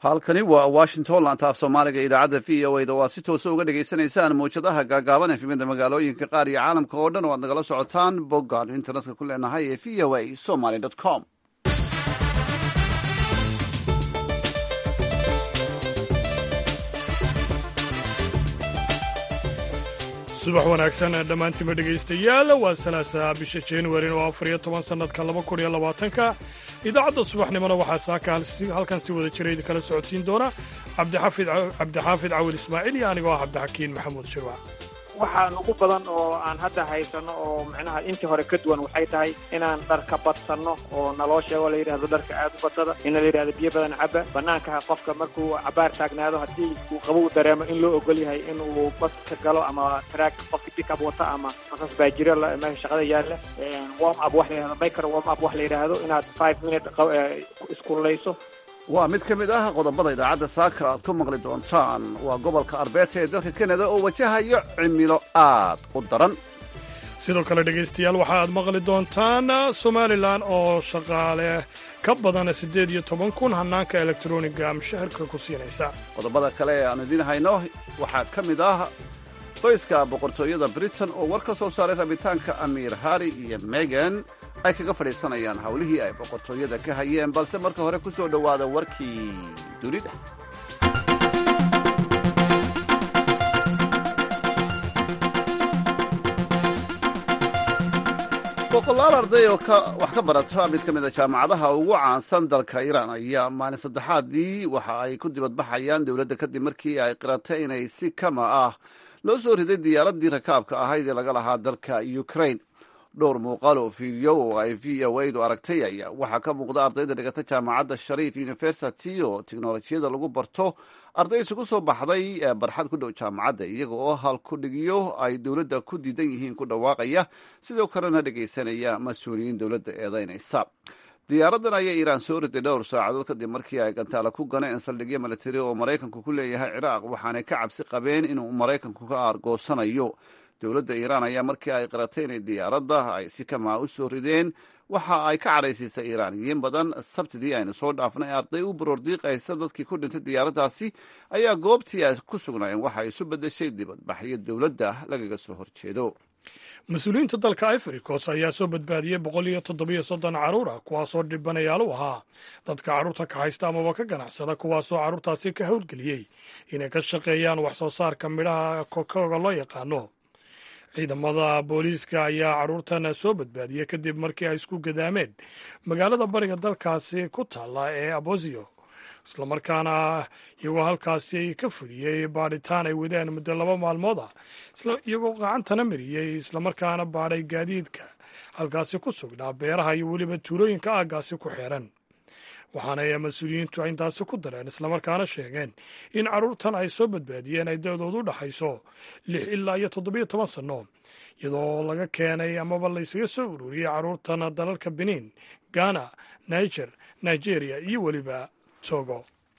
halkani waa washington laanta af soomaaliga idaacadda v o da oo aad si toosa uga dhagaysanaysaan mawjadaha gaagaaban efimada magaalooyinka qaar iyo caalamka oo dhan oo aad nagala socotaan boggaan internetka ku leenahay ee v o a somaly com subax wanaagsan dhammaantiinba dhegaystayaal waa salaasaa bisha januarin oo afar iyo toban sannadka laba kun iyo labaatanka idaacadda subaxnimona waxaa saaka halkan si wada jira idinkala socodsiin doona cabdixaafid cawil ismaaciil iyo anigoo ah cabdixakiin maxamuud shirwac waxaan ugu badan oo aan hadda haysano oo macnaha intii hore ka duwan waxay tahay inaan dharka badsanno oo naloo sheego la yidhahdo dharka aad u badsada in la yidhahdo biyo badan caba banaanka qofka markuu cabaar taagnaado haddii uu qabow dareemo in loo ogol yahay in uu badka galo ama track qofki pickup wata ama basas baajiro meesha shaqada yaalla warm up wax la yidhahdo biker warm up wax la yidhaahdo inaad five minute iskullayso waa mid ka mid ah qodobada idaacadda saaka aad ku maqli doontaan waa gobolka arbeeta ee dalka kanada oo wajahayo cimilo aad u daran sidoo kale dhegaystayaal waxa aad maqli doontaan somalilan oo shaqaale ka badan siddeed iyo toban kun hannaanka elektroniga mushaharka ku siinaysa qodobada kale ee aanu idiin hayno waxaa ka mid ah qoyska boqortooyada britain oo war ka soo saaray rabitaanka amiir harri iyo megan ay kaga fadhiisanayaan howlihii ay boqortooyada ka hayeen balse marka hore ku soo dhowaada warkii dunida boqolaal arday oo wax ka barata mid ka mid a jaamacadaha ugu caansan dalka iiraan ayaa maalin saddexaadii waxa ay ku dibadbaxayaan dowladda kadib markii ay qiratay inay si kama ah loo soo riday diyaaraddii rakaabka ahayd ee laga lahaa dalka ukraine dhowr muuqaal oo fiidiyo oo ay v o du aragtay ayaa waxaa ka muuqda ardayda dhigata jaamacadda shariif university oo tiknolojiyada lagu barto arday isugu soo baxday barxad ku dhow jaamacadda iyaga oo halkudhigyo ay dowladda ku diidan yihiin ku dhawaaqaya sidoo kalena dhegaysanaya mas-uuliyiin dowladda eedaynaysa diyaaraddan ayaa iiraan soo riday dhowr saacadood kadib markii ay gantaala ku ganeen saldhigyo militari oo maraykanku ku leeyahay ciraaq waxaanay ka cabsi qabeen inuu maraykanku ka aargoosanayo dowladda iiraan ayaa markii ay qaratay inay diyaaradda ay si kamaa u soo rideen waxa ay ka cadhaysiisay iiraaniyiin badan sabtidii aynu soo dhaafnay arday u baroordiiqaysa dadkii ku dhintay diyaaraddaasi ayaa goobtii ay ku sugnaayeen waxa ay isu beddeshay dibadbaxyo dowladda lagaga soo horjeedo mas-uuliyiinta dalka ivory coast ayaa soo badbaadiyey boqol iyo toddobiyo soddon carruur ah kuwaasoo dhibanayaal u ahaa dadka carruurta ka haysta amaba ka ganacsada kuwaasoo carruurtaasi ka howlgeliyey inay ka shaqeeyaan wax soo saarka midhaha kokoga loo yaqaano ciidamada booliiska ayaa carruurtan soo badbaadiyey kadib markii ay isku gadaameen magaalada bariga dalkaasi ku taalla ee abosio islamarkaana iyagoo halkaasi ka fuliyey baadhitaan ay wadeen muddo laba maalmood ah iyagoo gacantana mariyey islamarkaana baadhay gaadiidka halkaasi ku sugnaa beeraha iyo weliba tuulooyinka aaggaasi ku xeeran waxaana mas-uuliyiintu intaasi ku dareen islamarkaana sheegeen in carruurtan ay soo badbaadiyeen ay da-doodu u dhaxayso lix ilaa iyo toddobiyo toban sanno iyadoo laga keenay amaba laysaga soo ururiyey carruurtan dalalka benin ghana niger nigeria iyo weliba togo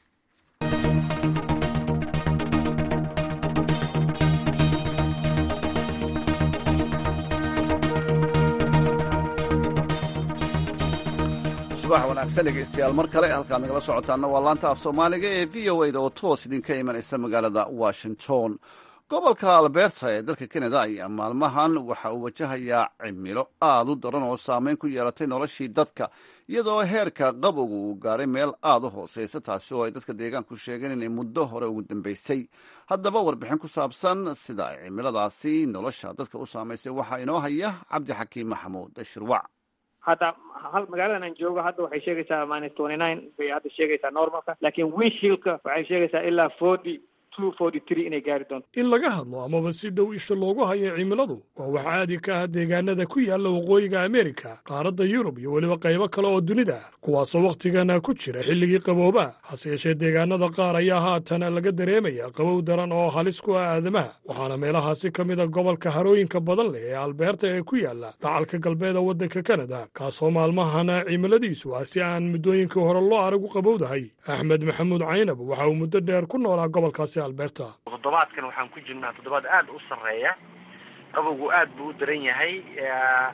subax wanaagsan dhegaystayaal mar kale halkaad nagala socotaana waa laanta af soomaaliga ee v o da oo toos idinka imanaysa magaalada washington gobolka alberta ee dalka canada ayaa maalmahan waxa uu wajahayaa cimilo aad u daran oo saameyn ku yeelatay noloshii dadka iyadoo heerka qabowga uu gaaray meel aad u hooseysa taasi oo ay dadka deegaanku sheegeen inay muddo hore ugu dambeysay haddaba warbixin ku saabsan sida ay cimiladaasi nolosha dadka u saamaysay waxaa inoo haya cabdixakiim maxamuud shirwac hadda hal magaaladan aan joogo hadda waxay sheegaysaa minus twenty nine bay hadda sheegaysaa normalka laakiin winshilka waxay sheegaysaa ilaa forty inay gaari doonto in laga hadlo amaba si dhow isha loogu hayo cimiladu waa wax caadi ka ah deegaanada ku yaalla waqooyiga ameerika qaaradda yurub iyo weliba qaybo kale oo dunida ah kuwaasoo wakhtigana ku jira xilligii qabooba hase yeeshee deegaanada qaar ayaa haatan laga dareemaya qabow daran oo halis ku ah aadamaha waxaana meelahaasi ka mid a gobolka harooyinka badan leh ee albeerta ee ku yaalla dacalka galbeeda waddanka kanada kaasoo maalmahana cimiladiisu ah si aan muddooyinkii hore loo arag u qabowdahay axmed maxamuud caynab waxa uu muddo dheer ku noolaa gobolkaasi toddobaadkan waxaan ku jirnaa toddobaad aada u sarreeya qabowgu aad buu u daran yahay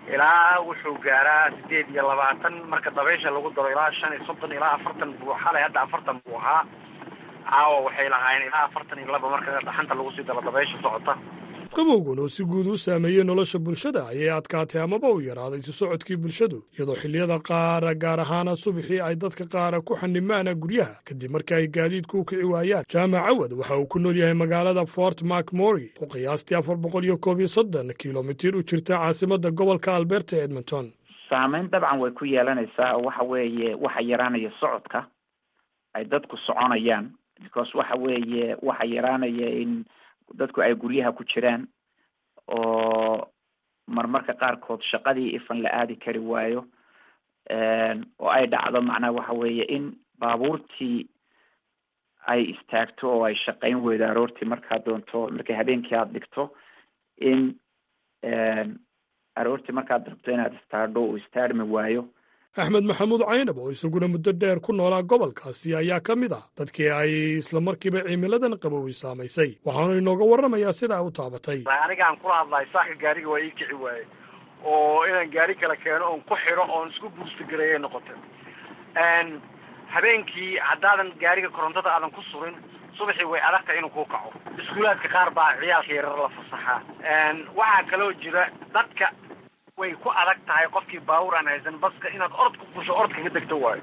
ilaa wuxuu gaaraa sideed iyo labaatan marka dabaysha lagu daro ilaa shan iyo soddon ilaa afartan buu xalay hadda afartan buu ahaa caawa waxay lahaayeen ilaa afartan iyo laba marka dhaxanta lagu sii daro dabaysha socota qabowgan oo si guud u saameeyey nolosha bulshada ayay adkaatay amaba u yaraaday isu socodkii bulshadu iyadoo xilliyada qaara gaar ahaana subaxii ay dadka qaara ku xanimaana guryaha kadib markii ay gaadiidku u kici waayaan jaamac cawad waxa uu ku nool yahay magaalada fort macmory oo qiyaastii afar boqol iyo koob iyo soddon kilomitir u jirta caasimadda gobolka alberta edmonton saameyn dabcan way ku yeelanaysaa oo waxa weeye waxa yaraanaya socodka ay dadku soconayaan because waxa weeye waxa yaraanaya in dadku ay guryaha ku jiraan oo marmarka qaarkood shaqadii ifan la aadi kari waayo oo ay dhacdo macnaha waxa weeye in baabuurtii ay istaagto oo ay shaqayn weydo aroortii markaad doonto markay habeenkii aada dhigto in aroortii markaad rabto inaad istaadho uu istaarmi waayo axmed maxamuud caynab oo isaguna muddo dheer ku noolaa gobolkaasi ayaa ka mid ah dadkii ay islamarkiiba cimiladan qabowi saamaysay waxaanu inooga warramayaa sidaa u taabatay anigaan kula hadlahay saaka gaariga waa ii kici waaye oo inaan gaari kala keeno oon ku xidho oon isku buurstagareeyay noqotay habeenkii haddaadan gaariga korontada aadan ku surin subaxii way adagtahay inuu ku kaco iskuulaadka qaar baa ciyaalka yarar la fasaxaa waxaa kaloo jira dadka way ku adag tahay qofkii baawur aan haysan baska inaad orod ku fusho orod kaga degto waayo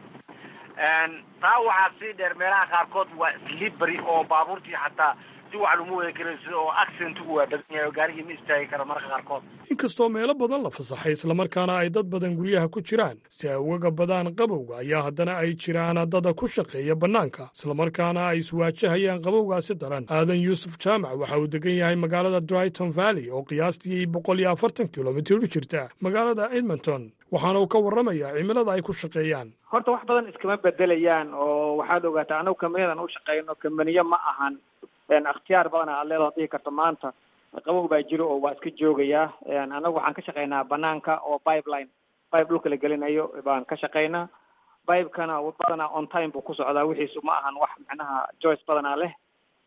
taa waxaa sii dheer meelaha qaarkood waa slibary oo baabuurtii xataa si wax laguma wada karaysa oo accidentigu waa badan yahay oo gaarigii ma istaagi karo marka qaarkood inkastoo meelo badan la fasaxay islamarkaana ay dad badan guryaha ku jiraan si ay uga badaan qabowga ayaa haddana ay jiraan dada ku shaqeeya bannaanka islamarkaana ay iswaajahayaan qabowgaasi daran aadan yuusuf jaamac waxa uu degan yahay magaalada dryton valley oo qiyaastii boqol iyo afartan kilomitir u jirta magaalada edmonton waxaana uu ka warramayaa cimilada ay ku shaqeeyaan horta wax badan iskama bedelayaan oo waxaad ogaataa anagu kambaniyadan u shaqeyno kambaniyo ma ahan akhtiyaar badan aad leedaho dhihi karto maanta qabow baa jiro oo waa iska joogayaa anagu waxaan ka shaqeynaa banaanka oo pipeline pipe dhulka la gelinayo baan ka shaqeynaa pipekana badanaa on time buu ku socdaa wixiisu ma ahan wax macnaha joyce badanaa leh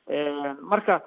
marka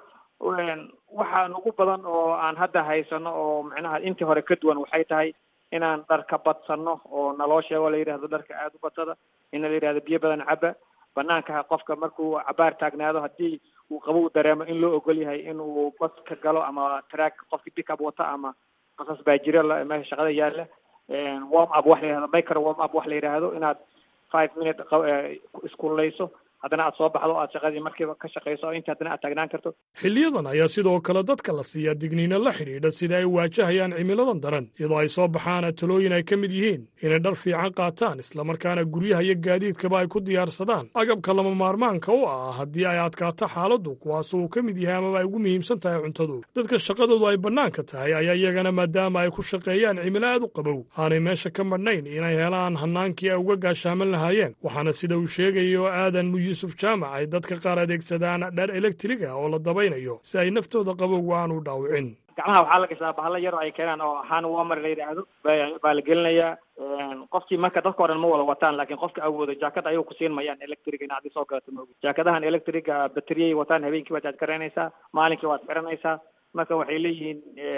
waxaa nagu badan oo aan hadda haysano oo macnaha intii hore ka duwan waxay tahay inaan dharka badsano oo naloo sheego la yidhahdo dharka aada u badsada in la yidhahdo biyo badan caba banaanka qofka markuu cabaar taagnaado haddii uu qabow dareemo in loo ogol yahay inuu bas ka galo ama track qofkii pick up wata ama basas baa jira meesha shaqada yaalla warm up wax la yidhahdo micro warm up wax la yidhaahdo inaad five minute iskululeyso haddana aad soo baxdo aad shaqadii markiiba ka shaqayso oo inta haddana aad taagnaan karto xiliyadan ayaa sidoo kale dadka la siiyaa digniino la xidhiidha sida ay waajahayaan cimiladan daran iyadoo ay soo baxaan talooyin ay ka mid yihiin inay dhar fiican qaataan islamarkaana guryaha iyo gaadiidkaba ay ku diyaarsadaan agabka lama maarmaanka u ah haddii ay adkaato xaaladdu kuwaas uu ka mid yahay amaba ay ugu muhiimsan tahay cuntadu dadka shaqadoodu ay bannaanka tahay ayaa iyagana maadaama ay ku shaqeeyaan cimilo aad u qabow aanay meesha ka madhnayn inay helaan hanaankii ay uga gaashaaman lahaayeen waxaana sida uu sheegayo aadan yuusuf jaamac ay dadka qaar adeegsadaan dhar elektriga oo la dabaynayo si ay naftooda qabowga aan u dhaawicin gacmaha waxaa la gashaa bahalo yar oo ay keenaan oo hand warmer la yidhaahdo baa la gelinayaa qofkii marka dadka o dhan ma wada wataan laakiin qofka awoodo jaakad ayagu kusiin mayaan electriga in adii soo galato maogi jaakadahan electriga bateriyay wataan habeenkii waad jaajgaraynaysaa maalinkii waad xiranaysaa marka waxay leeyihiin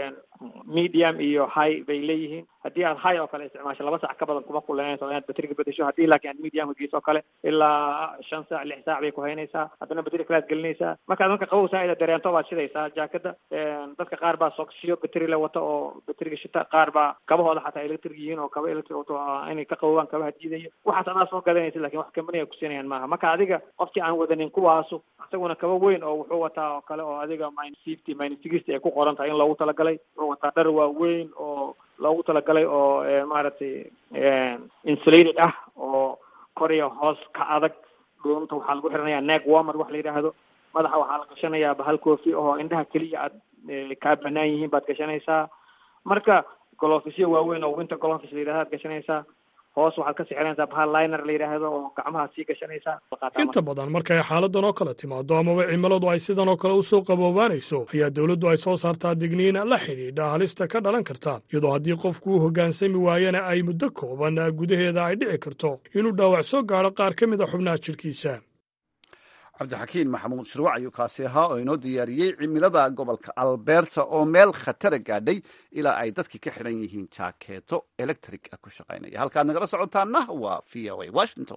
medium iyo high bay leeyihiin haddii aad high oo kale isticmaasho laba saac ka badan kuma kulanayso inaad bateriga bedesho haddii laakiin aad mediumka geyso oo kale ilaa shan saac lix saac bay ku haynaysaa haddana bateri kale aad gelinaysaa markaad marka qabow saa'ida dareento waad shidaysaa jaakada dadka qaar baa soksiyo bateri la wata oo bateriga shita qaar baa kabahooda xataa electric yihiin oo kaba electric wato inay ka qabowaan kabaha diidayo waxaas adaa soo gadanaysa lakin wax kambaniga kusiinayaan maaha marka adiga qofkii aan wadanin kuwaasu isaguna kaba weyn oo wuxuu wataa oo kale oo adiga minus fifty minus sixty ay ku qoran tahay in loogu talagalay wuxuu wataa dhar waaweyn oo loogu talagalay oo maaragtay insulated ah oo koriya hoos ka adag dhuunta waxaa lagu xiranayaa neck warmer wax la yidhaahdo madaxa waxaa la gashanayaa bahal koofi oo indhaha keliya aad kaa banaan yihiin baad gashanaysaa marka golofisyo waaweyn oo winter golofis la yidhahdo aad gashanaysaa hoos waxaad ka sixinaysaa bahal liner la yidhaahdo oo gacmaha sii gashanaysaa inta badan markay xaaladan oo kale timaado amaba cimiladu ay sidan oo kale usoo qaboobaanayso ayaa dowladdu ay soo saartaa digniin la xidhiidha halista ka dhalan karta iyadoo haddii qofku u hoggaansami waayana ay muddo kooban gudaheeda ay dhici karto inuu dhaawac soo gaadho qaar ka mid a xubnaha jirkiisa cabdixakiin maxamuud shirwac ayuu kaasi ahaa oo inoo diyaariyey cimilada gobolka alberta oo meel khatara gaadhay ilaa ay dadkii ka xidhan yihiin jaakeeto electric ah ku shaqaynaya halkaad nagala socotaana waa v o a washington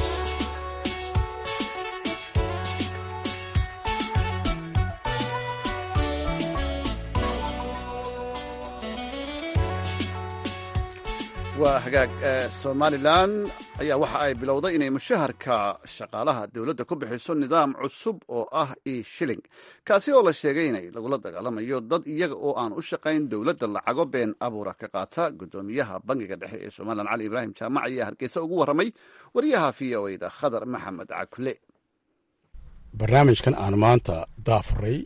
waa hagaag somalilan ayaa waxa ay bilowday inay mushaharka shaqaalaha dowladda ku bixiso nidaam cusub oo ah e shilling kaasi oo la sheegay inay lagula dagaalamayo dad iyaga oo aan u shaqayn dowladda lacago been abuura ka qaata guddoomiyaha bangiga dhexe ee somalilan cali ibraahim jaamac ayaa hargeysa ugu warramay wariyaha v o eda khadar maxamed cakule barnaamijkan aan maanta daafuray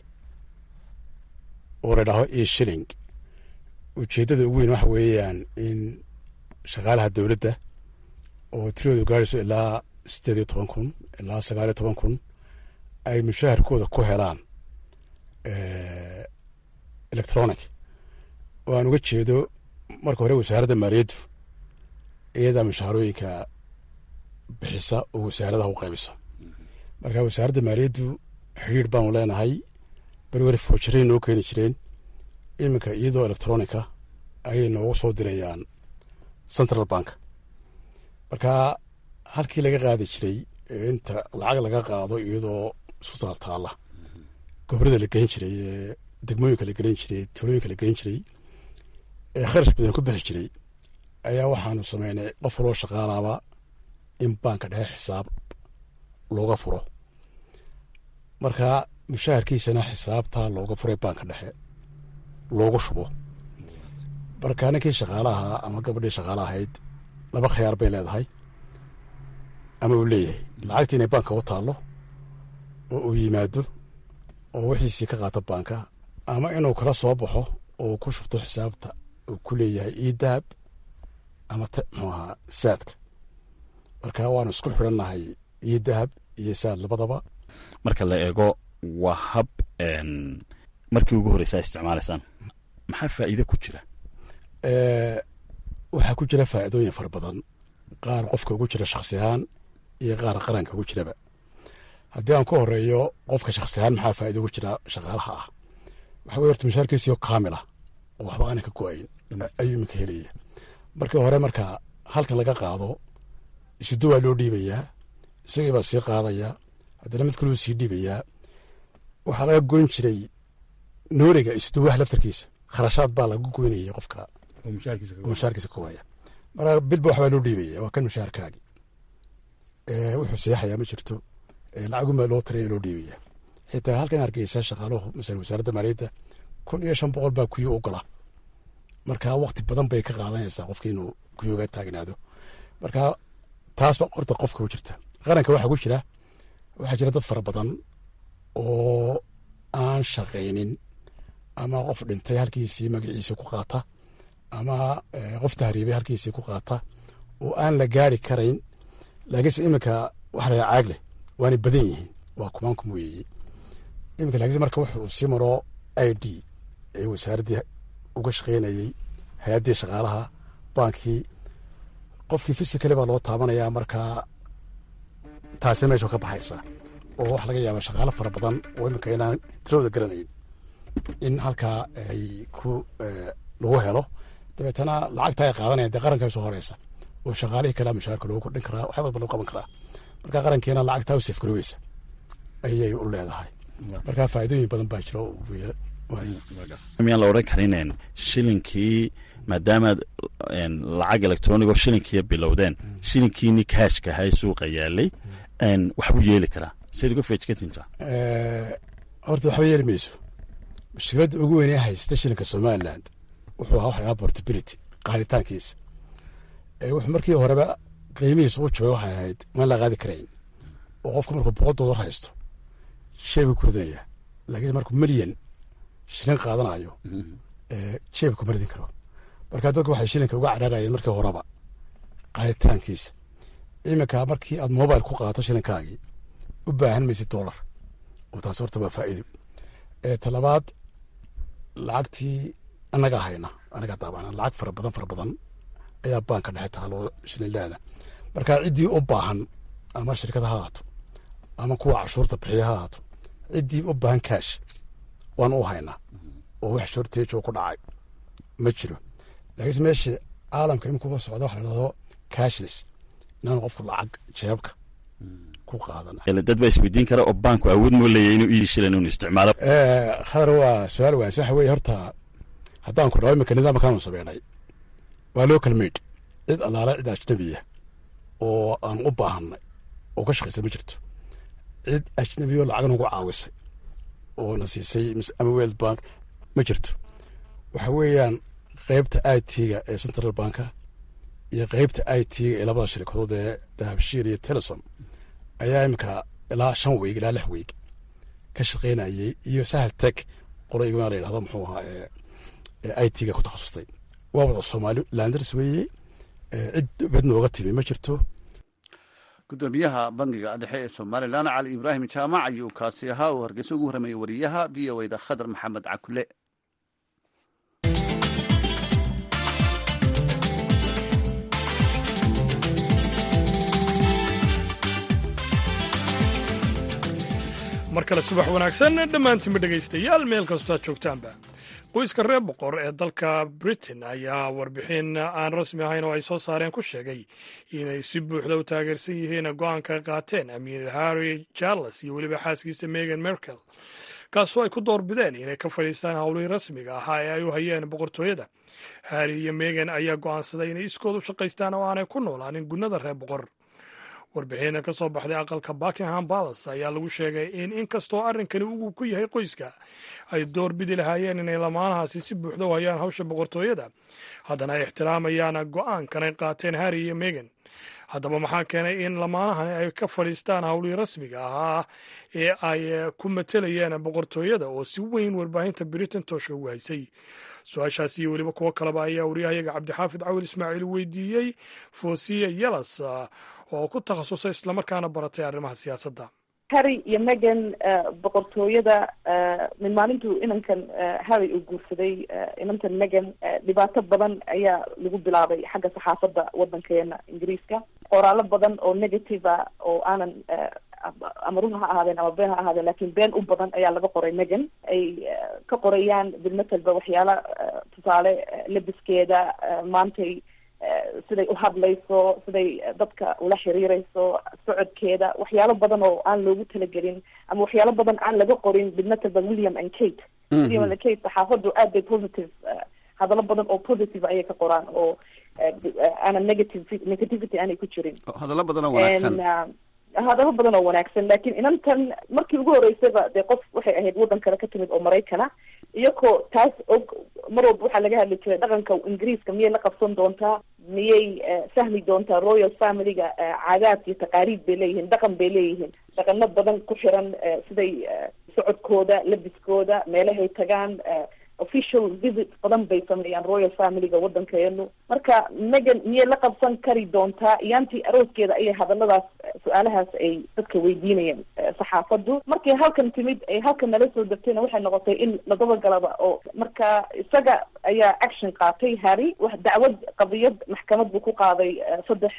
oo la dhaho e shilling ujeeddada ugu weyn waxa weeyaan in shaqaalaha dowladda oo tiradoodu gaadhayso ilaa siddeed iyo toban kun ilaa sagaal iyo toban kun ay mushaharkooda ku helaan electronic oo aan uga jeedo marka hore wasaaradda maaliyaddu iyadaa mushaharooyinka bixisa oo wasaaradaha u qaybisa marka wasaaradda maaliyaddu xidhiir baanu leenahay beri wari foojarayn noo keeni jireen iminka iyadoo electronica ayay noogu soo dirayaan central bank marka halkii laga qaadi jiray inta lacag laga qaado iyadoo isku taaltaala gobrada la gelin jiray ee degmooyinka la gelin jiray tulooyinka la gelin jiray ee kharash badan ku bixi jiray ayaa waxaanu sameynay qof waloo shaqaalaaba in baanka dhexe xisaab looga furo marka mushaharkiisana xisaabtaa looga furay baanka dhexe loogu shubo marka ninkii shaqaalaha ama gabadhii shaqaala ahayd laba khiyaar bay leedahay ama uu leeyahay lacagtii inay baanka u taallo oo uu yimaado oo wixiisii ka qaato baanka ama inuu kala soo baxo oo ku shubto xisaabta uu ku leeyahay io dahab ama muxuu ahaa saadka marka waanu isku xidhannahay io dahab iyo saad labadaba marka la eego waa hab markii ugu horreysa isticmaalaysaan maxaa faa'iide ku jira waxaa ku jira faa'iidooyin fara badan qaar qofka ugu jira shakhsi ahaan iyo qaar qaranka ugu jiraba haddii aan ku horeeyo qofka shakhsi ahaan maxaa faa'ido ugu jira shaqaalaha ah waxa wey horta mushaarkiisiyo kaamil ah oo waxba aanan ka go-ayn ayuu iminka helaya markii hore marka halkan laga qaado isudo waa loo dhiibayaa isagii baa sii qaadaya haddana mid kaluu sii dhiibayaa waxaa laga goyn jiray nooliga isuduwaha laftarkiisa kharashaad baa lagu goynayay qofka mushaarkiisa ka waaya marka bilba waxbaa loo dhiibaya waa kan mushaarkaagi wuxuu seexayaa ma jirto lacagunbaa loo taraya loo dhiibaya xitaa halkan hargeysa shaqaaluhu masala wasaaradda maaliyadda kun iyo shan boqol baa kuyo ogola marka wakti badan bay ka qaadanaysaa qofki inuu kuyooga taagnaado marka taasba horta qofka ku jirta qaranka waxaa ku jira waxaa jira dad fara badan oo aan shaqaynin ama qof dhintay halkiisii magaciisii ku qaata ama qof tahriibay halkiisii ku qaata oo aan la gaari karayn laakiinse iminka waxa la caag leh waanay badan yihiin waa kumaan kum weeye iminka laakiinse marka wuxuu sii maro i d ee wasaaraddii uga shaqaynayey hay-addii shaqaalaha baankii qofkii fisikale baa loo taabanaya markaa taasi meesha ka baxaysa oo waxa laga yaaba shaqaalo fara badan oo iminka inaan tiradooda garanayn in halkaa ay ku lagu helo dabeetana lacagta ay qaadanayaan dee qaranka soo horeysa oo shaqaalihii kalea mushaarka loogu kordhin karaa waxba ba loo qaban karaa marka qarankiina lacagtaa u safgaroweysa ayay u leedahay marka faa'iidooyin badan baa jira miyaan la odhan karin shilinkii maadaamaad lacag electronigo shilinkiiya bilowdeen shilinkiini kaashka ahay suuqa yaalay waxbuu yeeli karaa sayd uga feejkatinta horta waxba yeeli mayso mushkiladda ugu weynee haysta shilinka somaliland wuxuu ahaa waxa lahaa portability qaaditaankiisa wuxuu markii horeba qiimihiisa u jabay waxay ahayd maan la qaadi karayn oo qofka markuu boqol dollar haysto shey buu ku ridanayaa laakiin markuu milyan shilin qaadanayo jeebka ma ridin karo marka dadku waxay shilinka uga cararayeen markii horeba qaaditaankiisa iminka markii aad mobile ku qaadato shilinkaagii u baahan maysid dollar oo taas horta waa faa'iido talabaad lacagtii annaga hayna anaga daabana lacag fara badan fara badan ayaa baanka dhexe taaloo shilinlaada marka ciddii u baahan ama shirkad ha haato ama kuwa cashuurta bixiya ha ahaato ciddii u baahan kaash waan u haynaa oo wax shorteejoo ku dhacay ma jiro laakiinse meesha caalamka imika uga socda waxa la dhahdo cashless inaanu qofku lacag jeebka ku qaadan dad baa isweydiin kara oo baanku awood moo leeyahy inuu ii shilan inuu isticmaalo khadar waa su-aal waas waxa weeye horta haddaan ku dhaho imika nidaamkaanu sameynay waa local made cid allaala cid ajnabiya oo aan u baahanay oo ka shaqaysa ma jirto cid ajnabiyo lacag nagu caawisay oo na siisay ama world bank ma jirto waxa weeyaan qeybta i t-ga ee central banka iyo qeybta i t-ga ee labada shirikadood ee dahabshiir iyo telesom ayaa imika ilaa shan weeg ilaa lix weeg ka shaqeynayay iyo sahal teg qolo igana la yidhahdo muxuu ahaa ee i t-ga ku takhasustay waa wada soomaali landers weeye cid bad nooga timi ma jirto gudoomiyaha bangiga dhexe ee somalilan cali ibraahim jaamac ayuu kaasi ahaa uu hargeysa ugu warramayay wariyaha v o da khadar maxamed cakule mar kale subax wanaagsan dhammaantiinba dhegaystayaal meel kastoo aad joogtaanba qoyska reer boqor ee dalka britain ayaa warbixin aan rasmi ahayn oo ay soo saareen ku sheegay inay si buuxda u taageersan yihiin go-aanka qaateen amiir harry charles iyo weliba xaaskiisa megan merkel kaasoo ay ku doorbideen inay ka fadhiistaan howlihii rasmiga ahaa ee ay u hayeen boqortooyada harry iyo megan ayaa go'aansaday inay iskood u shaqaystaan oo aanay ku noolaanin gunnada reer boqor warbixina ka soo baxday aqalka buckingham palace ayaa lagu sheegay in inkastoo arrinkani uu ku yahay qoyska ay door bidi lahaayeen inay lamaanahaasi si buuxda u hayaan hawsha boqortooyada haddana ay ixtiraamayaan go'aankan ay qaateen harry iyo megan haddaba maxaa keenay in lamaanahan ay ka fadhiistaan howlihii rasmiga ahaa ee ay ku matelayeen boqortooyada oo si weyn warbaahinta britain toosha ugu haysay su-aashaasi iyo weliba kuwo kaleba ayaa waryahayaga cabdixaafid cawil ismaaciil weydiiyey foosiya yelas oo ku takhasusay islamarkaana baratay arrimaha siyaasadda harry iyo megan boqortooyada min maalintuu inankan harry uu guursaday inantan megan dhibaato badan ayaa lagu bilaabay xagga saxaafadda waddankeena ingiriiska qoraallo badan oo negative a oo aanan ama run ha ahaadeen ama been ha ahaadeen lakin been u badan ayaa laga qoray megan ay ka qorayaan bilmatelba waxyaala tusaale labiskeeda maantay siday u hadlayso siday dadka ula xiriireyso socodkeeda waxyaalo badan oo aan loogu talagelin ama waxyaalo badan aan laga qorin bilmatelba william and kate william and kate saxaafaddu aad bay positive hadallo badan oo positive ayay ka qoraan oo aanan negative negativity aanay ku jirin hadallo badan oo wanaagsan hadallo badan oo wanaagsan lakin inantan markii ugu horeysayba dee qof waxay ahayd waddan kale ka timid oo maraykana iyagoo taas og mar walba waxaa laga hadli jiray dhaqanka ingiriiska miyay la qabsan doontaa miyay fahmi doontaa royal familyga caadaad iyo taqaariib bay leeyihiin dhaqan bay leeyihiin dhaqano badan ku xiran siday socodkooda labiskooda meelahay tagaan official visit badan bay sameeyaan royal familyga waddankeenu marka megan miyay la qabsan kari doontaa iyaantii arooskeeda ayay hadalladaas su-aalahaas ay dadka weydiinayeen saxaafaddu markay halkan timid ay halkan nala soo degtayna waxay noqotay in la dabagalaba oo marka isaga ayaa action qaatay harry wax dacwad qadiyad maxkamad buu ku qaaday saddex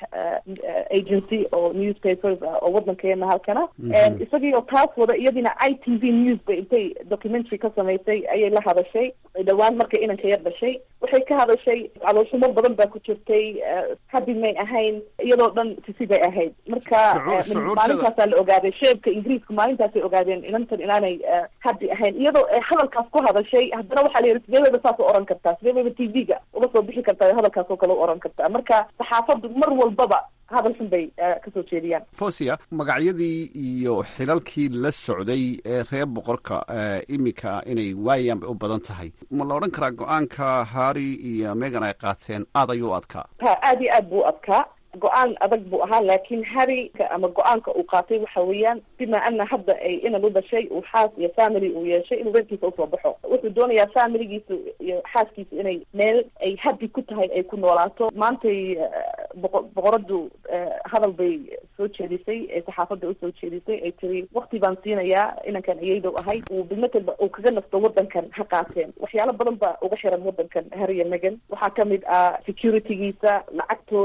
agency oo newspapers oo waddankeena halkana isagii oo taas wada iyadiina i t v news bay intay documentary ka samaysay ayay la hadashay dhawaan markay inanka yar dhashay waxay ka hadashay calooshumo badan baa ku jirtay habi may ahayn iyadoo dhan sisi bay ahayd marka maalintaasaa la ogaaday sheebka ingiriiska maalintaasay ogaadeen inantan inaanay habi ahayn iyadoo hadalkaas ku hadashay haddana waxaa la yidhi sidee bayba saas u oran kartaa sidee bayba t v-ga uga soo bixi kartaa hadalkaas oo kale u oran kartaa marka saxaafaddu mar walbaba hadal xun bay kasoo jeediyaan fosia magacyadii iyo xilalkii la socday ee reer boqorka iminka inay waayaan bay u badan tahay ma la odhan karaa go-aanka harry iyo megan ay qaateen aad ayuu u adkaa ha aad iyo aad buu u adkaa go-aan adag buu ahaa laakin harry ama go-aanka uu qaatay waxa weeyaan bima ana hadda ay inan u dhashay uu xaas iyo family uu yeeshay inuu reerkiisa usoo baxo wuxuu doonayaa familigiisa iyo xaaskiisa inay meel ay habi ku tahay ay ku noolaato maantay boqo boqoradu hadal bay soo jeedisay ee saxaafadda usoo jeedisay ay tiri wakti baan siinayaa inankan iyaydow ahay uu bilmatelba uu kaga nasto wadankan ha qaateen waxyaalo badan baa uga xiran wadankan harry iyo megan waxaa kamid ah securitygiisa lacagtooda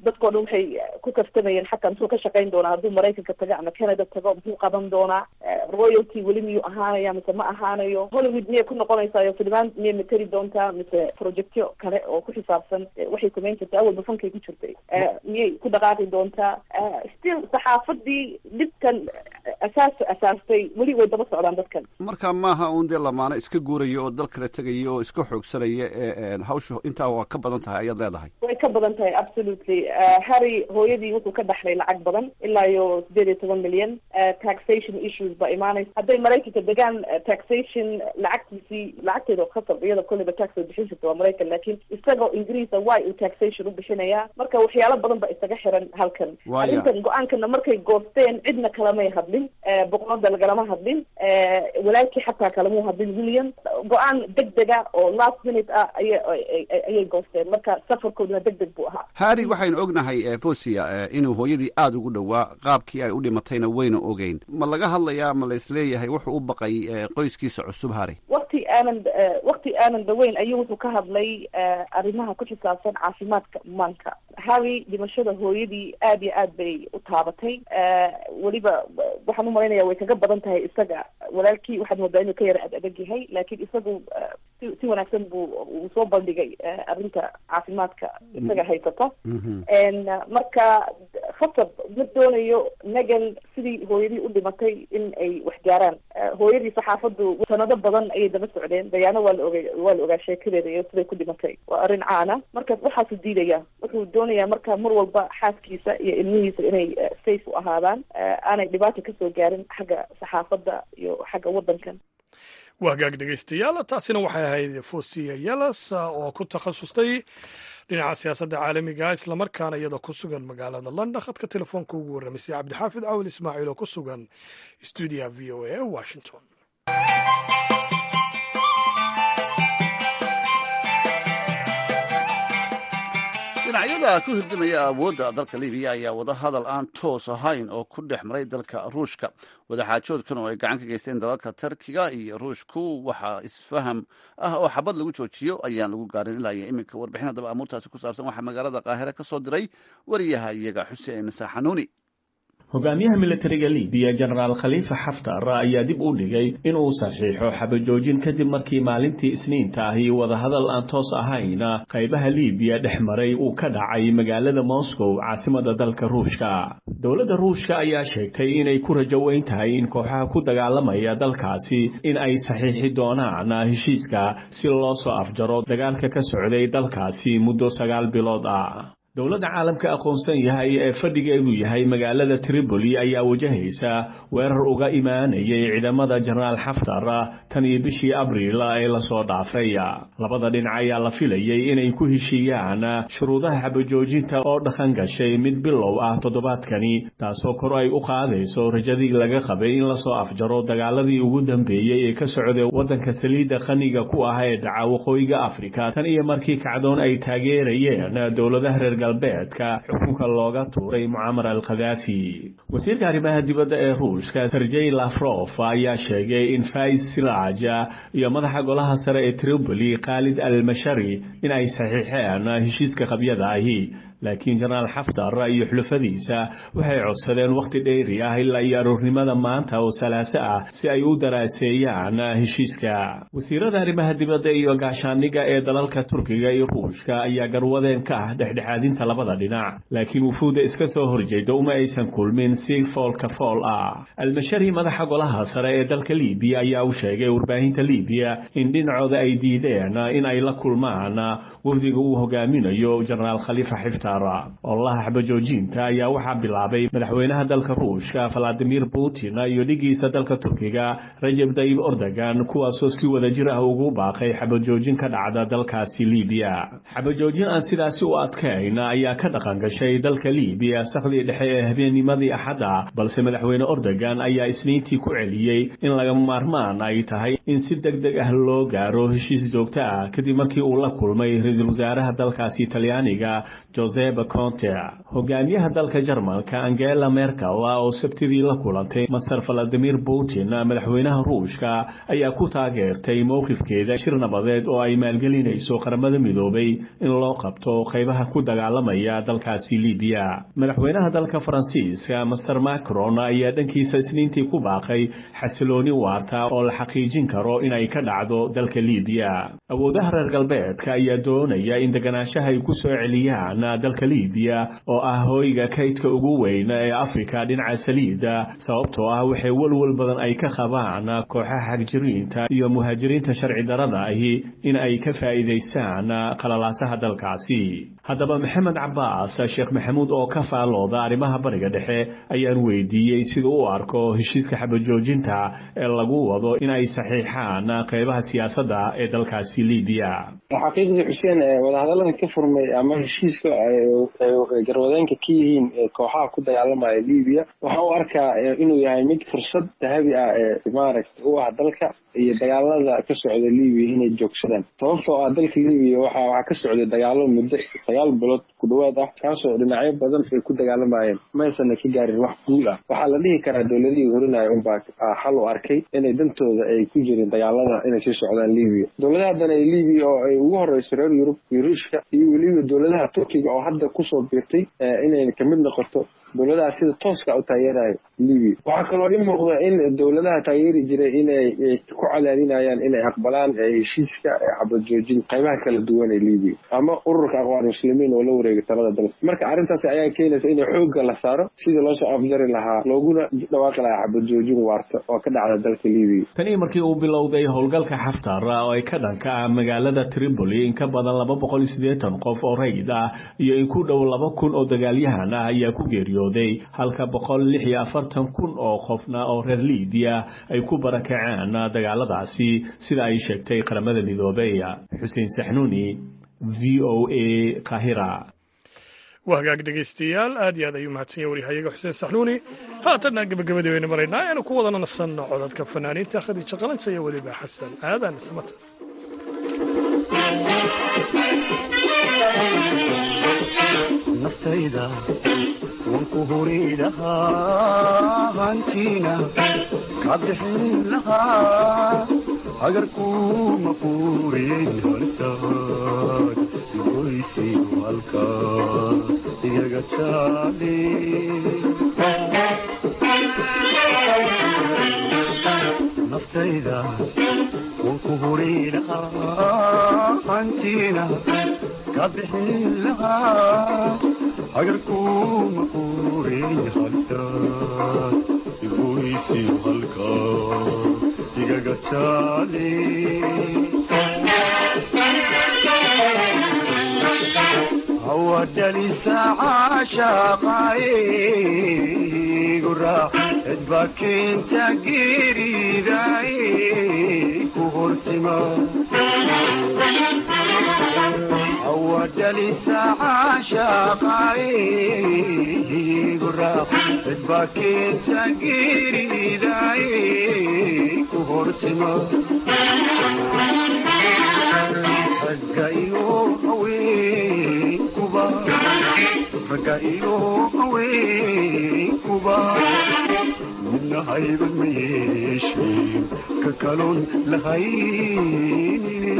dadkao dhan waxay ku kaftamayeen xataa muxuu ka shaqayn doonaa hadduu maraykanka tago ama canada tago muxuu qaban doonaa royalty weli miyuu ahaanaya mise ma ahaanayo hollywood miyay ku noqonaysaa filimaan miyay materi doontaa mise projectyo kale oo ku xisaabsan waxay samayn jirtay awalba fankay ku jirtay miyay ku dhaqaaqi doontaa still saxaafadii dhibkan asaas asaastay weli way daba socdaan dadkan marka maaha un dee lamaano iska guurayo oo dal kale tegaya oo iska xoogsanaya ee hawsha intaa waa ka badan tahay ayaad leedahay way ka badan tahay absolutely harry hooyadii wuxuu ka dhaxlay lacag badan ilaa iyo sideed iyo toban milyan taxation issues ba imaanaysa hadday maraykanka degaan taxation lacagtiisii lacagteeda khasab iyada kolleyba tax way bixin jirta waa maraykan laakiin isagoo ingiriisa way uu taxation u bixinayaa marka waxyaalo badan ba isaga xiran halkan arrintan go-aankana markay goosteen cidna kalamay hadlin boqorada lagalama hadlin walaalkii xataa kalamuu hadlin william go-aan deg dega oo last minute ah aya ayay goosteen marka safarkooduna deg deg buu ahaa harry waxaynu ognahay fosia inuu hooyadii aada ugu dhowaa qaabkii ay u dhimatayna wayna ogeyn ma laga hadlayaa ma la isleeyahay wuxuu u baqay qoyskiisa cusub harry wakti aanan wakti aanan dhaweyn ayuu wuxuu ka hadlay arrimaha ku xisaabsan caafimaadka maanka harry dhimashada hooyadii aad iyo aad bay u taabatay weliba waxaan umalaynaya way kaga badan tahay isaga walaalkii waxaad moodaa inuu ka yara ad adag yahay laakiin isagu si si wanaagsan buu uu soo bandhigay arrinta caafimaadka isaga haysata marka khasab ma doonayo megan sidii hooyadii u dhimatay in ay wax gaaraan hooyadii saxaafaddu sanado badan ayay daba socdeen dayaano waa la ogay waa la ogaa sheekadeeda iyo siday ku dhimatay waa arrin caana marka waxaasu diidaya wuxuu doonayaa marka mar walba xaaskiisa iyo ilmihiisa inay safe u ahaadaan aanay dhibaata kasoo gaarin xagga saxaafadda iyo xagga waddankan waa hagaag dhegaystayaal taasina waxay ahayd fosiya yelas oo ku takhasustay dhinaca siyaasadda caalamiga islamarkaana iyadoo ku sugan magaalada london khadka telefoonka ugu warramaysay cabdixaafid cawil ismaaciil oo ku sugan stuudiya v o a washington dhinacyada ku hirdimaya awoodda dalka libiya ayaa wada hadal aan toos ahayn oo ku dhex maray dalka ruushka wadaxaajoodkan oo ay gacan ka geysteen dalalka tarkiga iyo ruushku waxaa isfaham ah oo xabad lagu joojiyo ayaan lagu gaarin ilaa iyo iminka warbixin haddaba amuurtaasi ku saabsan waxaa magaalada qaahire ka soo diray wariyaha iyaga xuseen saxanuuni hogaamiyaha militariga libiya jenaraal khaliifa xaftar ayaa dib u dhigay inuu saxiixo xabajoojin kadib markii maalintii isniinta ahi wadahadal aan toos ahayn qaybaha libiya dhex maray uu ka dhacay magaalada moscow caasimada dalka ruushka dowladda ruushka ayaa sheegtay inay ku rajo weyn tahay in kooxaha ku dagaalamaya dalkaasi in ay saxiixi doonaan heshiiska si loo soo afjaro dagaalka ka socday dalkaasi muddo sagaal bilood ah dowladda caalamka aqoonsan yahay ee fadhigeedu yahay magaalada tripoli ayaa wajahaysa weerar uga imaanayay ciidamada jenaraal xaftar tan iyo bishii abriil ee lasoo dhaafay labada dhinac ayaa la filayay inay ku heshiiyaan shuruudaha xabajoojinta oo dhaqan gashay mid bilow ah toddobaadkani taasoo kor ay u qaadayso rajadii laga qabay in lasoo afjaro dagaaladii ugu dambeeyey ee ka socday waddanka saliidda qaniga ku ah ee dhaca waqooyiga afrika tan iyo markii kacdoon ay taageerayeen dowladaha reer galbeedka xukunka looga tuuray mucamar al khadaafi wasiirka arrimaha dibadda ee ruushka sergey lafrof ayaa sheegay in fais siraja iyo madaxa golaha sare ee tripoli khaalid al mashari in ay saxiixeen heshiiska qabyada ahi laakiin jenaraal xaftar iyo xulafadiisa waxay codsadeen wakhti dheeri ah ilaa iyo aroornimada maanta oo salaaso ah si ay u daraaseeyaan heshiiska wasiirada arrimaha dibadda iyo gaashaaniga ee dalalka turkiga iyo ruushka ayaa garwadeen ka ah dhexdhexaadinta labada dhinac laakiin wufuudda iska soo horjeeda uma aysan kulmin si foolka fool ah almashari madaxa golaha sare ee dalka libiya ayaa u sheegay warbaahinta libiya in dhinacooda ay diideen in ay la kulmaan wafdiga uu hogaaminayo jenaraal khaliifa xiftar ololaha xabajoojinta ayaa waxaa bilaabay madaxweynaha dalka ruushka valadimir putin iyo dhigiisa dalka turkiga rajeb tayib ordogan kuwaasoo si wada jir ah ugu baaqay xabajoojin ka dhacda dalkaasi libiya xabajoojin aan sidaasi u adkayn ayaa ka dhaqan gashay dalka libiya sakhdii dhexe ee habeennimadii axadda balse madaxweyne ordogan ayaa isniintii ku celiyey in laga maarmaan ay tahay in si deg deg ah loo gaaro heshiis joogto ah kadib markii uu la kulmay ra-iisul wasaaraha dalkaasi talyaaniga josep conte hogaamiyaha dalka jarmalka angela merkel oo sabtidii la kulantay masar valadimir putin madaxweynaha ruushka ayaa ku taageertay mowqifkeeda shir nabadeed oo ay maalgelinayso qaramada midoobay in loo qabto qaybaha ku dagaalamaya dalkaasi libiya madaxweynaha dalka faransiiska master macron ayaa dhankiisa isniintii ku baaqay xasilooni waarta oo la xaqiijin karo inay ka dhacdo dalka libiya awoodaha reer galbeedka ayaa doonaya in deganaanshaha ay ku soo celiyaan dalka libiya oo ah hooyga kaydka ugu weyn ee afrika dhinaca saliida sababtoo ah waxay walwal badan ay ka qabaan kooxaha xagjiriinta iyo muhaajiriinta sharci darada ahi in ay ka faa'iidaystaan qalalaasaha dalkaasi haddaba maxamed cabaas sheekh maxamuud oo ka faalooda arrimaha bariga dhexe ayaan weydiiyey sida u arko heshiiska xabajoojinta ee lagu wado in ay saxiixaan qaybaha siyaasadda ee dalkaasi libiya xaqiiqdii xuseen wadahadallada ka furmay ama heshiiska garwadeenka ka yihiin kooxaha ku dagaalamaya libiya waxaan u arkaa inuu yahay mid fursad dahabi ah ee maaragta u ah dalka iyo dagaalada ka socda libiya inay joogsadaan sababtoo ah dalka libiya waxa waxaa ka socday dagaalo muddo sagaal bilood ku dhowaad ah kaasoo dhinacyo badan ay ku dagaalamayeen maysana ka gaarin wax guul ah waxaa la dhihi karaa dowladihii horinaya unbaa xal u arkay inay dantooda ay ku jirin dagaalada inay sii socdaan libiya dowladaha haddana ee libiya oo ay ugu horeyso reer yurub iyo ruushka iyo weliba dowladaha turkiga oo hadda kusoo biirtay inay kamid noqoto dowladaha sida tooska u taageerayo libiya waxaa kaloo i muuqda in dowladaha taageeri jiray inay ku cadaadinayaan inay aqbalaan heshiiska xabadjoojin qaybaha kala duwan ee libiya ama ururka aqwaar muslimiin oo la wareegay talada dalka marka arrintaas ayaa keenaysa in xoogga la saaro sidii loosoo afjari lahaa looguna dhawaaqi lahaa xabadjoojin waarta oo ka dhacda dalka libiya tanii markii uu bilowday howlgalka xaftar oo ay ka dhanka ah magaalada tripoli in ka badan laba boqol iyo siddeetan qof oo rayid ah iyo in ku dhow laba kun oo dagaalyahan ah ayaa ku geeriyo halka boqol lix iyo afartan kun oo qofna oo reer libiya ay ku barakaceen dagaaladaasi sida ay sheegtay qaramada midoobey xuseen saxnuuni v o a kahira waa hagaag dhegaystayaal aad iyo aad ayuu mahadsanya waryahayaga xuseen saxnuuni haatanna gebagabadii baynu maraynaa aynu ku wadana nasanno codadka fanaaniinta khadiija qalansa iyo weliba xasan aadan samata naftayda wanku huri lahaa hantiina ka bixin lahaa hagarkuma furin halistaad goysi halka igaga jaale naftayda wanku huri lahaa hantiina ka bixin lahaa hagarkuma furin halistaad igoysi halka igaga jaale hawadhalisa caashaqaaye guraac cidba keenta geeridaye ku hortima hawadhalisa caashaqaaye guraac cidba keenta geeridaye ku hortima ragga iyo haweenkuba ragga iyo haweenkuba midna hayban ma yeesheen ka kaloon lahaynin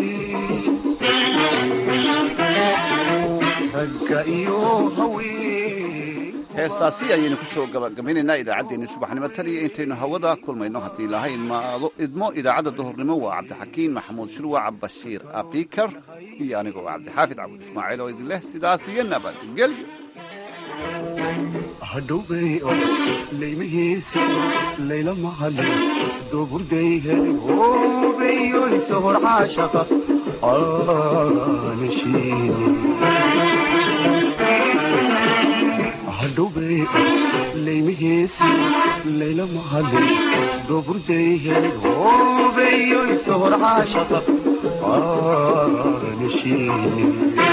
ragga iyo haween heestaasi ayaynu ku soo gabagabaynaynaa idaacaddeenii subaxnimo tan iyo intaynu hawada kulmayno haddii lahayn maado idmo idaacadda duhurnimo waa cabdixakiin maxamuud shirwac bashiir abikar iyo anigoo cabdixaafid cabud ismaaciil oo idin leh sidaas iyo nabadgelyo hadhowbay oo laymahiisa layla mahale dooburday hoobayoysa hor caashaqa aanashiini hadhowbay laymahiisa layla mahale dooburday hoobayoysa hor caashaqa aanashiini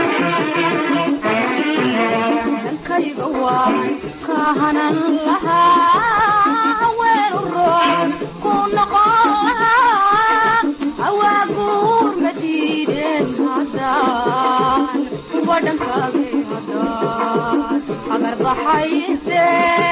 dankayga waan kahanan lahaa weel u roon ku noqon lahaa awaaguur ma diideen haddaan kuwa dhankaagay haddaan hayse